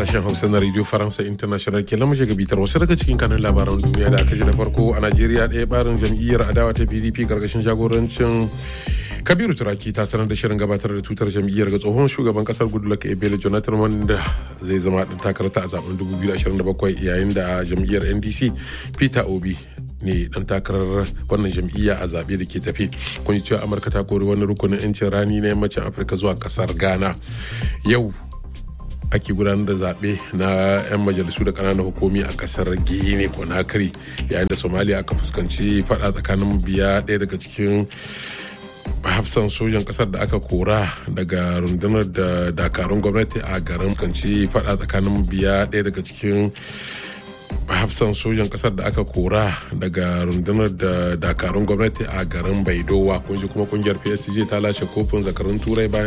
sashen Hausa na Radio Faransa International ke lamushe gabitar wasu daga cikin kanun labaran duniya da aka ji da farko a Najeriya ɗaya barin jam'iyyar adawa ta PDP karkashin jagorancin Kabiru Turaki ta sanar da shirin gabatar da tutar jam'iyyar ga tsohon shugaban kasar Goodluck Ebele Jonathan wanda zai zama ɗan takarata a zaben 2027 yayin da jam'iyyar NDC Peter Obi ne dan takarar wannan jam'iyya a zaɓe da ke tafi kun ji cewa amurka ta kori wani rukunin 'yancin rani na yammacin afirka zuwa kasar ghana yau ake gudanar da zaɓe na 'yan majalisu da ƙananan hukumi a ƙasar guinea conakry yayin da somalia aka fuskanci faɗa tsakanin biya ɗaya daga cikin hafsan sojan kasar da aka kora daga rundunar da dakarun gwamnati a garin kanci faɗa tsakanin biya ɗaya daga cikin hafsan sojan kasar da aka kora daga rundunar da dakarun gwamnati a garin baidowa kun ji kuma kungiyar psg ta lashe kofin zakarun turai bayan